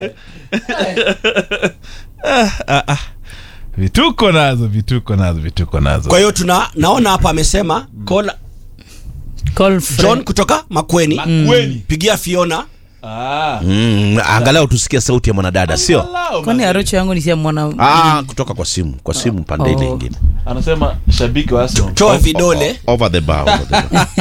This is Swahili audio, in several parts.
Ah, ah. vituko nazo vituko nazo vituko nazo kwa hiyo tuna naona hapa amesema call Call friend. John kutoka Makweni Makweni. pigia Fiona Ah. Mm, angalau tusikie sauti ya mwanadada sio Angalau, kwani man. arocho yangu ni sia mwana ah, kutoka kwa simu kwa simu pande ile Oh. ingine anasema shabiki wa Arsenal. toa vidole over the bar, over the bar.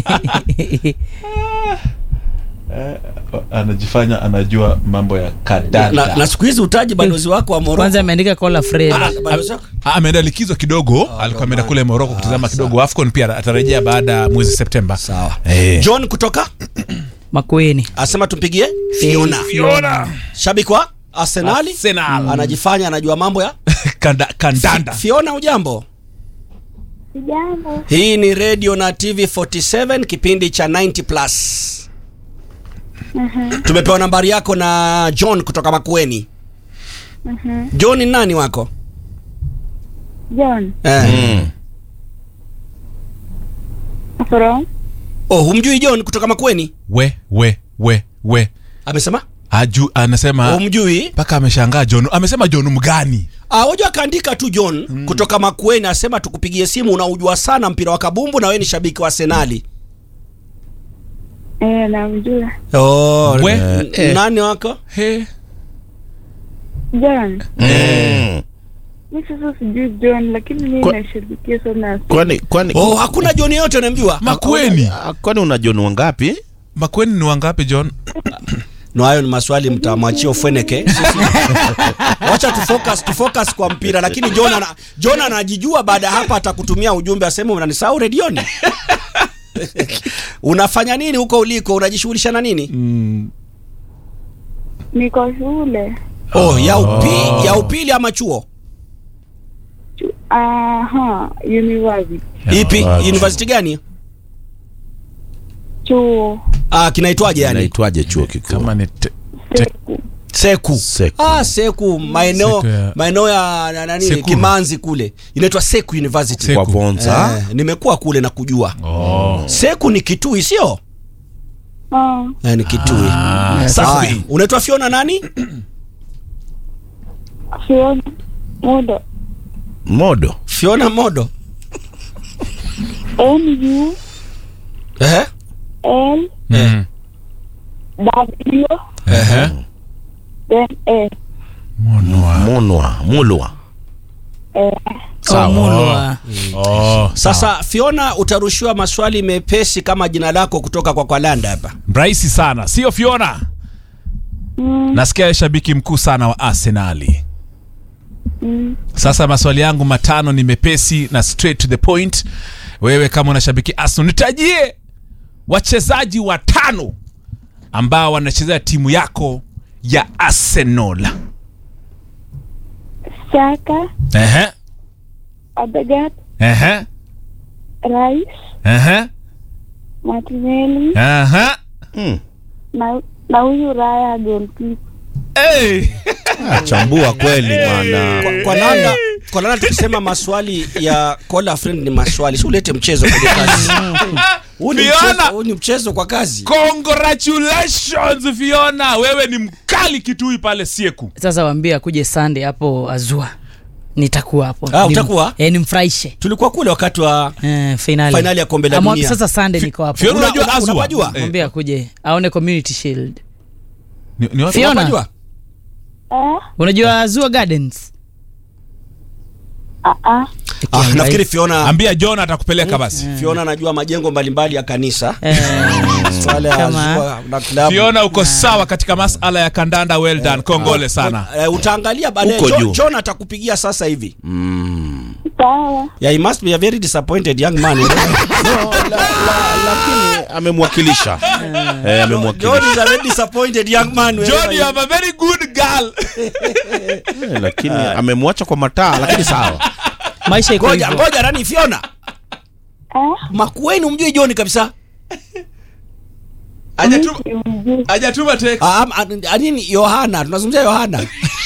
anajifanya anajua mambo ya na, kadanda na siku hizi utaji balozi wako wa Morocco kwanza ameandika call a friend Ah, balozi wako? Ah, ameenda likizo kidogo alikuwa ameenda kule moroko kutizama kidogo afcon pia atarejea baada ya mwezi septemba sawa Eh. John kutoka Makueni asema tumpigie Fiona Fiona. shabiki wa Arsenali Arsenal. anajifanya anajua mambo ya Kanda- kandanda Fiona ujambo Jambo. hii ni radio na TV 47 kipindi cha 90 plus tumepewa nambari yako na John kutoka Makueni John ni nani wako John. eh. Mm. From? oh humjui John kutoka Makueni we we we we amesema Aju, anasema humjui mpaka ameshangaa john amesema john mgani Ah, wajua akaandika tu John kutoka Makueni asema tukupigie simu unaujua sana mpira wa kabumbu na wewe ni shabiki wa Arsenali. Eh, namjua. Oh, We? n- Eh. nani wako? He. John. Mm. Mi sasa sijui John lakini mi Kwa- nashabikia sana. kwani kwani Oh, hakuna John yote unamjua? makweni Ah, kwani una John wangapi makweni ni wangapi john No, hayo ni maswali mtamwachia Ufweneke. Sisi- Wacha tufocus tufocus kwa mpira lakini John ana, John anajijua baada ya hapa atakutumia ujumbe aseme unanisahau redioni. Unafanya nini huko uliko? Unajishughulisha na nini? Niko shule. Oh, ya upi, ya upili ama chuo? Chu- Aha, university. Ipi? Ah, University gani? Chuo. Ah, kinaitwaje yani? naitwaje chuo kikuu kama ni te, Seku. Seku. Seku. Ah, Seku maeneo Seku ya- maeneo ya na- nani Sekuru. Kimanzi kule. Inaitwa Seku University. Seku. kwa Vonza Eh, nimekuwa kule na kujua. oh. Seku ni Kitui sio? Ah, Eh, ni Kitui. Ah, Sawa. Unaitwa Fiona nani? Fiona. Muda. modo Fiona Modo. N U Eh? L mm. W Ehe. then A. Monwa. monwa mulwa Eh, Oh, Mulwa. Oh, Sasa Fiona utarushiwa maswali mepesi kama jina lako kutoka kwa Kwalanda hapa. rahisi sana sio fiona mm, nasikia shabiki mkuu sana wa arsenali mm, sasa maswali yangu matano ni mepesi na straight to the point wewe kama unashabiki arsenal nitajie wachezaji watano ambao wanachezea timu yako ya arsenal Saka, Ehe, Odegaard, ehe, Rice, ehe, Martinelli ehe. mm. na na huyu Raya goalkeeper. Hey! chambua kweli bwana Kwa, kwa Landa, kwa Landa tukisema maswali ya call a friend ni maswali. Si ulete mchezo kwenye kazi. Huu ni Fiona! mchezo, huu ni mchezo kwa kazi. congratulations fiona wewe ni mkali kitui pale sieku sasa waambie akuje Sunday hapo azua nitakuwa hapo Ah, Nim- utakuwa? eh, nimfurahishe Tulikuwa kule wakati wa eh, finali Finali ya kombe la Amwa- dunia. sasa Sunday niko hapo Fiona Una- unajua una- Azua? unapajua? Eh, mwambie akuje aone community shield ni- ni wapi? Fiona. Unapajua? Eh? unajua Azua Gardens Ah, ah. Ah, nafikiri Fiona ambia john atakupeleka basi Fiona anajua majengo mbalimbali ya kanisa. eh, Swala ya Kama- Azua na klabu. fiona uko sawa katika masala ya kandanda well done kongole sana Eh, utaangalia baadaye. Uko John, juu. John atakupigia sasa hivi. Sawa. Yeah, he must be a very disappointed young man. no, la, la, lakini amemwakilisha eh, John amemwakilisha is a very disappointed young man. john wherever you he- have a very good girl Eh, lakini amemwacha kwa mataa lakini sawa maisha iko Ngoja, hivyo ngoja nani Fiona? Eh? Makueni umjui John kabisa. Hajatuma- Simjui. hajatuma text. Ah, am- ah, ah, nini Yohana? Tunazungumzia Yohana.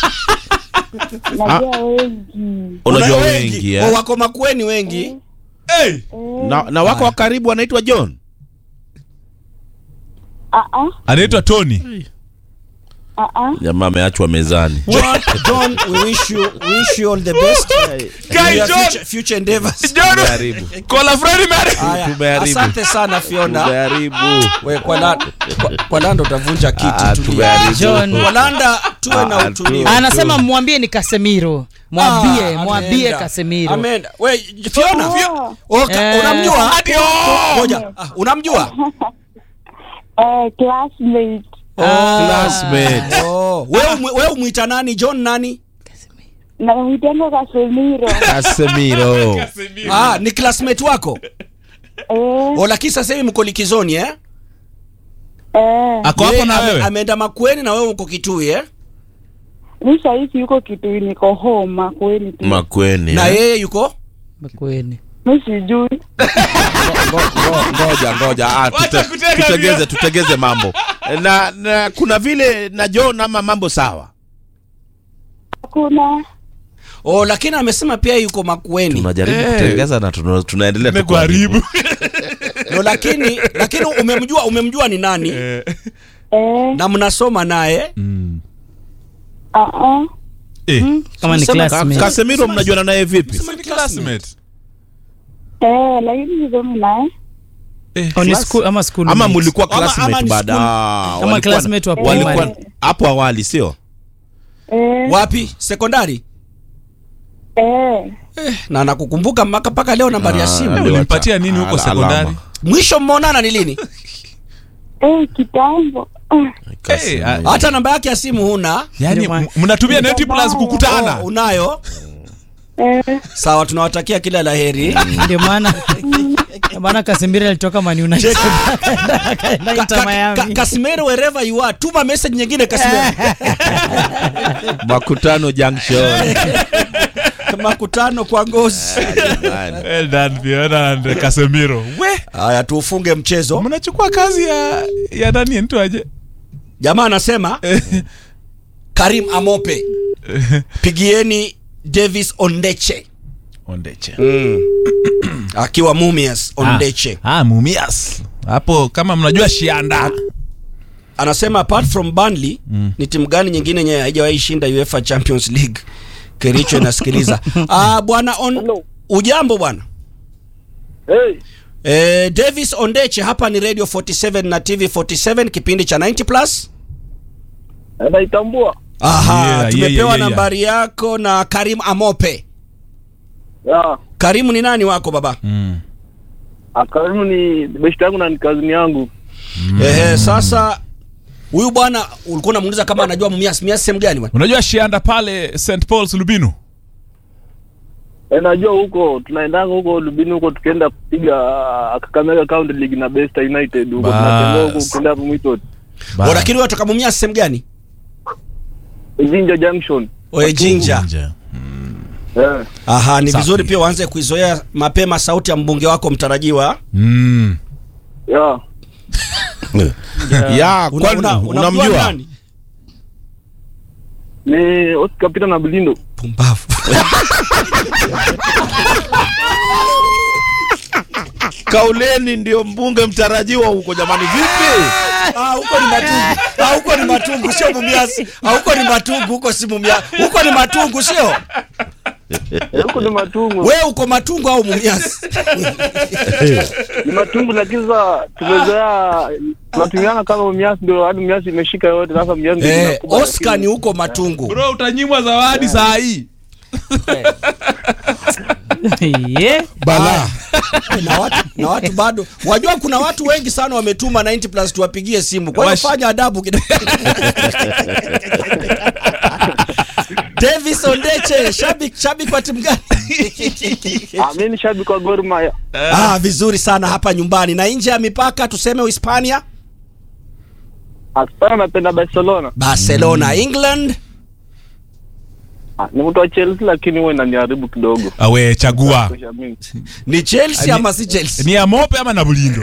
Najua wengi. unajua Una wengi Oh, eh? wako Makueni wengi. Hey! na, na wako wa karibu anaitwa john Ah, ah. anaitwa tony Ah, ah. jamaa ameachwa mezani John, John, we wish you, we wish you all the best. Guy In your John. future, future endeavors. John, Tumeharibu. kola Freddy Mary. Haya, Tumeharibu. asante sana Fiona. tumeharibu We, kwa, la, kwa, kwa Lando utavunja Ah, kiti. tulia. tumeharibu. John. Kwa Landa tuwe na Ah, utulivu. tu- anasema mwambie ni kasemiro mwambie Ah, mwambie ameenda. kasemiro Ameenda. We, Fiona. Oh, Oh, ka- Eh. unamjua? Hadi oh! Ngoja. Ah, unamjua? eh, classmate. Classmate. Oh, wewe umu- wewe umuita nani? John nani? Na mwitanga Casemiro. Casemiro. Ah, ni classmate wako? Eh, Oh, lakini sasa hivi mko likizoni eh? eh. Ako hapo Yeye na ame- wewe. Ameenda Makueni na wewe uko Kitui eh? Mi sahisi yuko kitu niko homa kweli tu. Makweni. Na eh? yeye yuko? Makueni. Mi sijui. Ngo- ngo- ngoja ngoja ah, Wacha tute- kutega tutegeze vio. tutegeze mambo na, na kuna vile na John ama mambo sawa Hakuna. Oh, lakini amesema pia yuko Makueni. tunajaribu Eh. kutegeza na tuna, tunaendelea tu Nimekuharibu. No, lakini lakini umemjua umemjua ni nani? Eh. Eh, Na mnasoma naye? Mm. ah, ah. Eh. kama ni Sema Ka- classmate. Casemiro mnajuana naye vipi Sema ni classmate. Eh, lakini sisomi naye. Eh. Oh, ni school- ama school ama mate. mlikuwa Ama- ama classmate ni baada school- Ah, Kama walikuwa- classmate wa walikuwa primary. hapo awali sio Eh, Wapi? Sekondari? eh. Na nakukumbuka mpaka mpaka leo nambari ya Ah, simu. ndio. Ulimpatia nini huko Ala- sekondari? alama. Mwisho mmeonana ni lini? Eh, kitambo. Ah, Eh, ah, Hata namba yake ya simu huna? Yaani Ndio maana- m- mnatumia neti plus kukutana. Oh, unayo? Eh, Sawa, tunawatakia kila laheri. ndio maana ndio maana kasemiro alitoka Man United akaenda Ka- Inter ka- ka- Miami Casemiro wherever you are, tuma message nyingine Casemiro. makutano junction Makutano kwa ngozi. Jamani. Well done, Fiona and Casemiro. We, Haya, tuufunge mchezo. mnachukua kazi ya ya nani mtu aje? Jamaa anasema Karim Amope, pigieni Davis Ondeche Ondeche. akiwa Mumias Ondeche. Ah, ah, Mumias. Hapo kama mnajua Shianda. Anasema apart from Burnley ni timu gani nyingine yenye haijawahi shinda UEFA Champions League? Kericho inasikiliza. Ah, bwana on ujambo bwana. Hey, Eh, Davis Ondeche hapa ni Radio 47 na TV 47 kipindi cha 90 plus. naitambua. Aha, Yeah, tumepewa yeah, yeah, yeah. nambari yako na Karim Amope. Ya, Karimu ni nani wako baba? Mm. akarimu ni beshte yangu na ni kazini yangu. Ehe, sasa huyu bwana ulikuwa unamuuliza kama anajua Mumias. Mumias sehemu gani bwana? Unajua Shianda pale St Paul's Lubinu? E, najua huko tunaendanga huko Lubini huko tukienda kupiga uh, Kakamega County League na Besta United huko Bas. tunatembea huko ukienda hapo Mwito. Oh, lakini wewe kutoka Mumias sehemu gani? Jinja Junction. Oe Jinja. Nje. Eh. Aha, ni Safi. vizuri pia uanze kuizoea mapema sauti ya mbunge wako mtarajiwa. Mm. Ya. ya Una- kwani una- unamjua unamjua nani? Ni Oscar Peter na Bilindo. Pumbavu. kauleni ndio mbunge mtarajiwa huko jamani vipi Ah, huko ni matungu. Ah, huko ni matungu sio Mumias. Ah, huko ni matungu, huko si Mumias. Huko ni matungu sio? Eh, Huko ni matungu. Wewe uko matungu au Mumias? Ni matungu lakini sasa tumezoea tunatumiana kama Miasi ndio hadi Miasi imeshika yote sasa Miasi ndio Eh, inakuba, Oscar lakini- ni huko matungu. Bro, utanyimwa zawadi saa hii. yeah. Bala. na watu na watu bado wajua kuna watu wengi sana wametuma 90 plus tuwapigie simu kwa hiyo Wash- fanya adabu kidogo Davis Ondeche shabiki shabiki wa timu gani Ah, mimi ni shabiki wa Gor Mahia. ah vizuri sana hapa nyumbani na nje ya mipaka tuseme Uhispania Hapana, napenda Barcelona. Barcelona England Ah, ni mtu wa Chelsea lakini huwa inaniharibu kidogo. Awe chagua. Kutosha mimi. ni Chelsea Ani- ama si Chelsea Ni ya Mope ama na Bulindo?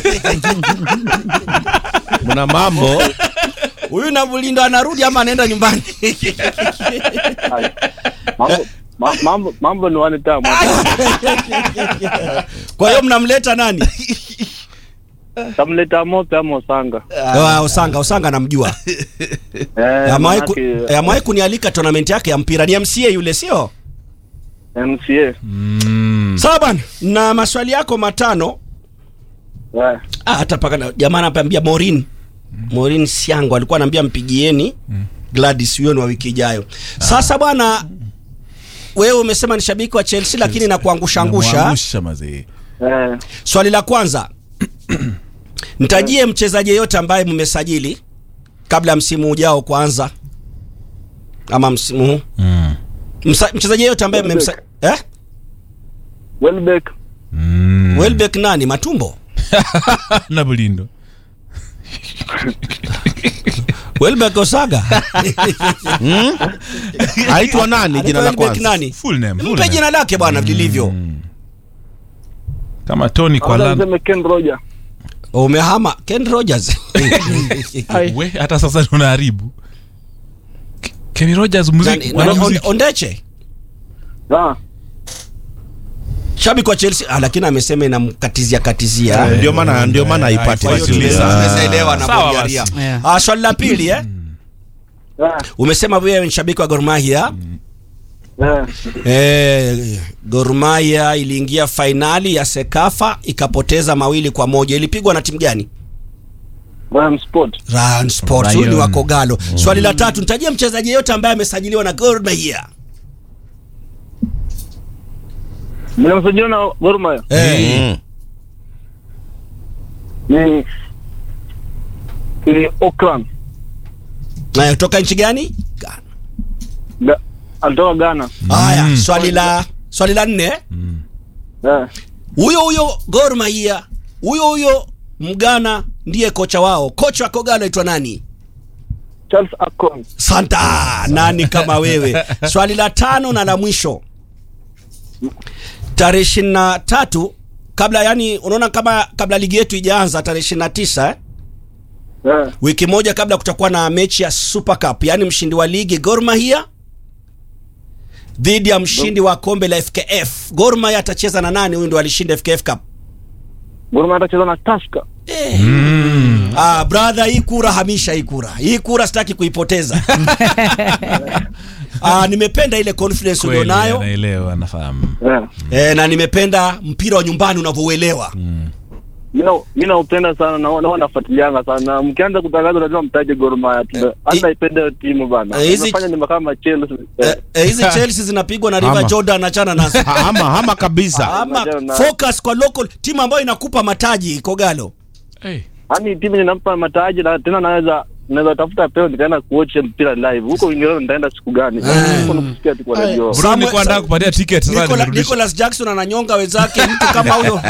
mna mambo huyu na Bulindo anarudi ama anaenda nyumbani Ai. Mambo ma- mambo mambo ni wani tamu. kwa hiyo mnamleta nani tamleta mope ama Osanga. Ah, Osanga Osanga namjua. Eh, Amewahi ku- manake, eh, amewahi kunialika tournament yake ya mpira ni MCA yule sio? MCA. Sawa bwana, na maswali yako matano Eh, Ah, hata paka na- jamaa anapambia Morin Morin Siango alikuwa anambia mpigieni Gladys huyo ni wa wiki ijayo. Sasa bwana, wewe umesema ni shabiki wa Chelsea lakini na kuangusha angusha. Namwangusha mazee. eh, Swali la kwanza, nitajie mchezaji yeyote ambaye mmesajili kabla ya msimu ujao kuanza, ama msimu huu Mm. Msa- mchezaji yeyote ambaye mmemsa eh? Welbeck. Mm. Welbeck nani? Matumbo? na Bulindo. Welbeck Osaga? Aitwa nani jina la Welbeck kwanza? nani? Full name, full Mpe name. jina lake bwana lilivyo. Kama Tony kwa Kwanza lan. niseme Ken Roger. Umehama Ken Rogers. We, hata sasa tunaharibu. Ke- Kenny Rogers muziki, Nani- wana nani- muziki. Onde- Ondeche Ah, shabiki wa Chelsea ah, lakini amesema inamkatizia katizia. Eh, Ndio maana ndio maana eh, haipati Kwa hiyo haifuatiliwi. vizuri. tunaweza- Ah. tunaweza elewa na Sawa Bulgaria. basi. Yeah. Ah, swali la pili eh? ah, Umesema wewe ni shabiki wa Gor Mahia. eh, Eh, Gor Mahia iliingia fainali ya Sekafa ikapoteza mawili kwa moja. Ilipigwa na timu gani? Ram Sport. Ryan Sports. Ryan. Huyu ni wa Kogalo. Swali la tatu, nitajie mchezaji yeyote ambaye amesajiliwa na Gor Mahia. Nimemsajili na Gor Mahia. Eh, Mm. Ni ni Okran. na kutoka nchi gani? Ghana. Ga, alitoka Ghana. Haya, Mm. swali la swali la nne. Eh, Huyo huyo Gor Mahia, huyo huyo Mgana ndiye kocha wao. Kocha wa Kogalo aitwa nani? Charles Akon. Santa, nani kama wewe? Swali la tano na la mwisho, tarehe ishirini na tatu kabla, yani unaona kama kabla ligi yetu ijaanza tarehe ishirini na tisa eh? Eh, wiki moja kabla kutakuwa na mechi ya Super Cup, yani mshindi wa ligi Gor Mahia dhidi ya mshindi wa kombe la FKF. Gor Mahia atacheza na nani? Huyu ndo alishinda FKF Cup. Gor Mahia atacheza na Tusker. Ah, brother, hii kura hamisha, hii kura, hii kura sitaki kuipoteza. ah, nimependa ile confidence Kweli, ulionayo anaelewa, anafahamu. Eh. eh, na nimependa mpira wa nyumbani unavyouelewa. Mimi na- mimi naupenda sana na na nafuatilianga sana. Mkianza kutangaza lazima mtaje Gor Mahia. Tuna- Hata naipenda hiyo timu bana. Eh, hizi- Unafanya ni kama Chelsea. Eh, Eh, eh, hizi Chelsea zinapigwa na River Ama. Jordan, achana nazo. Ha- Hama hama kabisa. Ama Achana na- focus kwa local timu ambayo inakupa mataji Kogalo. Hey. Yaani timu inampa mataji na tena naweza naweza tafuta peo nikaenda kuwatch mpira live. Huko Uingereza nitaenda siku gani? Huko nakusikia tu kwa radio. Bro, Samuel- nilikuwa nataka kupatia ticket sasa Nicola, nimerudisha. Nicholas Jackson ananyonga wenzake mtu kama huyo.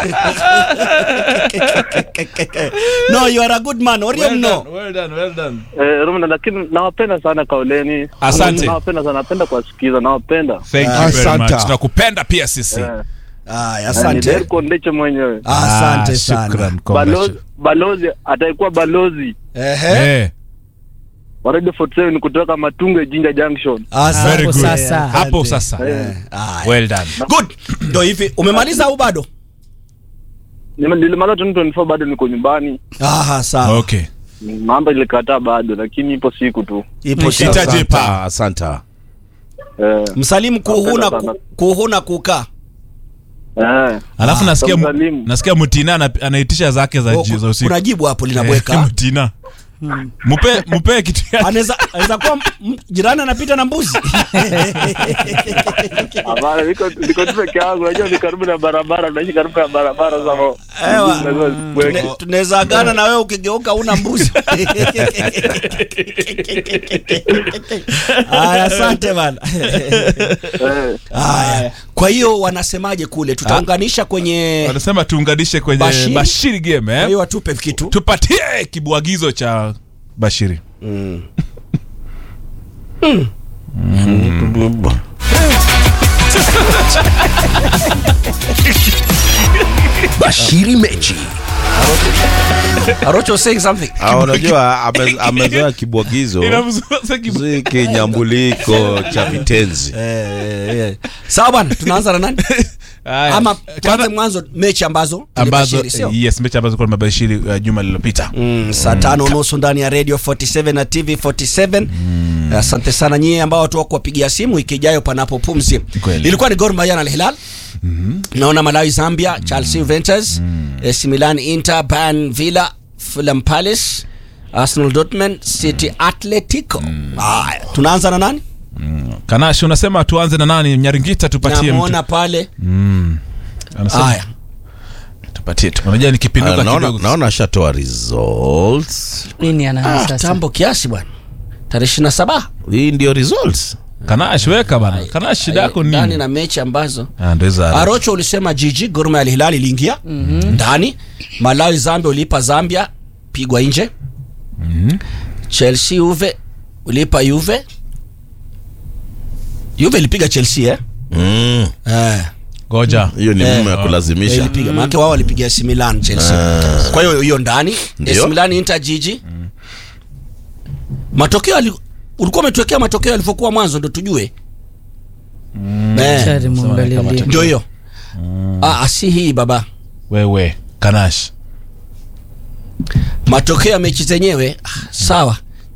no, you are a good man. Orium Well no. done, well done, well done. Eh, Roma lakini nawapenda sana Kauleni. Asante. Nawapenda sana, napenda kuwasikiza, nawapenda. Thank you Ah, very asante. much. Tunakupenda pia sisi. Eh, Aya, ni asante. Derko Ndeche mwenyewe. Asante Ah, sana. shukran, Balozi congrats. balozi ataikuwa balozi Ehe. Eh, wa Radio 47 kutoka Matunge Jinja Junction. Asante. Very good. sasa. Hapo sasa. Eh, aya. Well done. Good. Ndio hivi. Umemaliza au bado? Nime- Nilimaliza 2024 bado niko nyumbani. Aha, sawa. Okay. Mambo ilikataa bado lakini ipo siku tu. Ipo Ita- sawa. Itaje pa. Asanta, asanta. Eh, Msalimu kuhuna Napenda sana. ku- kuhuna kukaa. eh. Alafu nasikia mu- Tamsalimu. nasikia Mutina ana- anaitisha zake za Oh, ji- za usiku. Kuna jibu hapo Eh, linabweka. Mutina. Mupe mupe kitu yake. Anaweza anaweza kuwa m- jirani anapita na mbuzi. Hapana, niko niko tu peke yangu. Unajua ni karibu na barabara, naishi karibu na barabara sasa. Ewa. Lazima sibweke. Tune- tunaweza agana na wewe ukigeuka una mbuzi. Aya, asante bana. Eh. Aya, kwa hiyo wanasemaje kule? Tutaunganisha kwenye Wanasema tuunganishe kwenye Bashiri? Bashiri game kwa eh. hiyo watupe kitu. Tupatie kibwagizo cha Bashiri. Bashiri mechi. Arocho saying something. Ah, unajua ame- amezoea kibwagizo Inamzua sasa kibu- si kinyambuliko cha vitenzi. Eh, eh, eh. Sawa bwana, tunaanza na nani? Haya. ama Kana- tuanze mwanzo mechi ambazo ambazo tulibashiri, sio? yes mechi ambazo kwa mabashiri uh, juma lililopita Mm, saa tano nusu ndani ya radio 47 na tv 47 asante sana nyie ambao watu wako wapigia simu wiki ijayo panapo pumzi Kweli. ilikuwa ni Gor Mahia na Al Hilal naona Malawi Zambia Chelsea Juventus AC Milan Inter Bayern Villa Fulham Palace Arsenal Dortmund City Atletico haya tunaanza na nani kanashi unasema tuanze na nani nyaringita tupatie mtu namuona pale Anasema haya tupatie tu unajua nikipinduka Ah, naona kidogo naona ashatoa results nini ana ah, sasa tambo kiasi bwana tarehe 27 hii ndio results kanash weka bana kanash shida yako ndani nini na mechi ambazo Ah, ndo hizo ara- Arocho ulisema jiji Gor Mahia Al Hilal iliingia ndani. Malawi Zambia ulipa Zambia pigwa nje. Chelsea Juve ulipa Juve. Juve ilipiga Chelsea eh? Mm, Eh. goja hiyo ni Eh, mume ya eh, kulazimisha ilipiga maana wao walipiga AC Milan Chelsea. Kwa hiyo hiyo ndani Ndio. AC Milan Inter jiji. Matokeo yali- ulikuwa umetuwekea matokeo yalivyokuwa mwanzo ndo tujue. Eh, Shari muangalie kama ndio. ndio hiyo. Ah, si hii baba. wewe kanash Matokeo ya mechi zenyewe ah, sawa.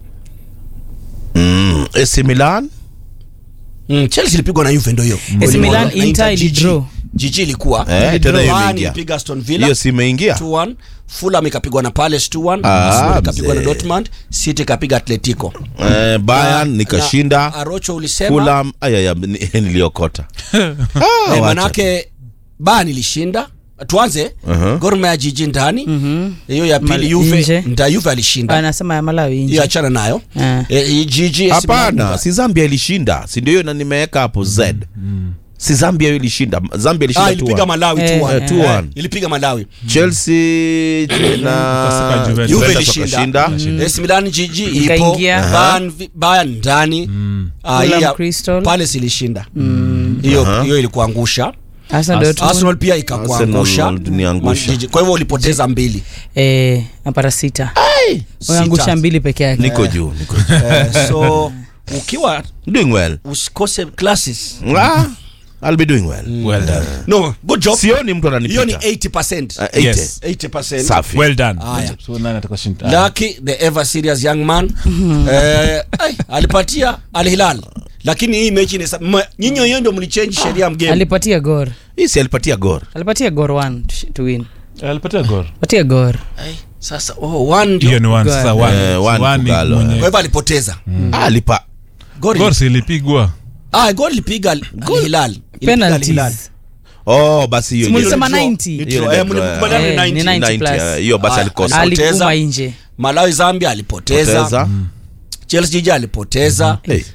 Mm, AC Milan Mm, Chelsea ilipigwa na Juve ndio hiyo. AC Milan, Na Inter Jiji- ilidraw. Jiji ilikuwa. Eh, tena hiyo Bayern imeingia. ilipiga Aston Villa hiyo si imeingia 2-1. Fulham ikapigwa na Palace 2-1. Ah, Arsenal ikapigwa na mzee. Dortmund, City ikapiga Atletico. eh, Bayern Na- nikashinda na Arocho ulisema Fulham ayaya ni- niliokota eh, wacha. manake Bayern ilishinda. Tuanze Uh-huh. Gor Mahia jiji ndani. Hiyo ya pili Mal- Juve, nje. nda Juve alishinda. anasema ya Malawi Hiyo nje achana nayo. Ah. Eh, hii jiji AC Milan- hapana si Zambia ilishinda si ndio hiyo na nimeweka hapo Z si Zambia hiyo ilishinda Zambia Ah, ilishinda ilipiga 2-1. Malawi Eh, 2-1. eh, 2-1. Ilipiga Malawi. Chelsea na Ukasema Juventus. Juve Juventus ilishinda. wakashinda. AC Milan jiji ipo. Ikaingia. Bayern vi- Bayern ndani. Ah, Fulham hii ya- Crystal. Palace ilishinda. Hiyo hiyo ilikuangusha. Arsenal Dortmund Arsenal pia ikakuangusha. Arsenal niangusha. Man- jiji. Kwa hivyo ulipoteza mbili. eh apata sita uangusha Sita. mbili peke yake niko juu niko juu Eh, so ukiwa doing well usikose classes. ah, I'll be doing well well done No, good job. sioni mtu Hiyo ni ananipita 80%. Ah, 80. Yes. 80%. safi well done Haya. so nani atakashinda Lucky the ever serious young man eh, ai, alipatia Al Hilal lakini hii mechi ni nyinyi wenyewe ndio mlichange sheria ya mgame. alipatia gor hii si alipatia gor alipatia gor one to sh- to win alipatia gol patia gor Ai, sasa oh, one ndio. hiyo ni one Gol. sasa one Eh, one One ni Kugalo, mwenye- Kwa hivyo alipoteza. ah, alipa Goli. gol si ilipigwa Ah, goli lipiga Al Hilal. Ilipiga Al Hilal. penalties oh basi hiyo Simulisema hiyo- 90. Ni Hiyo draw. ni Eh, draw, mlikubaliana ni eh. Eh, ni 90. 90 90, plus. eh, hiyo basi Ah, alikosa ali- alikuma Poteza. nje Malawi Zambia alipoteza. Poteza. Chelsea jiji alipoteza. Hey.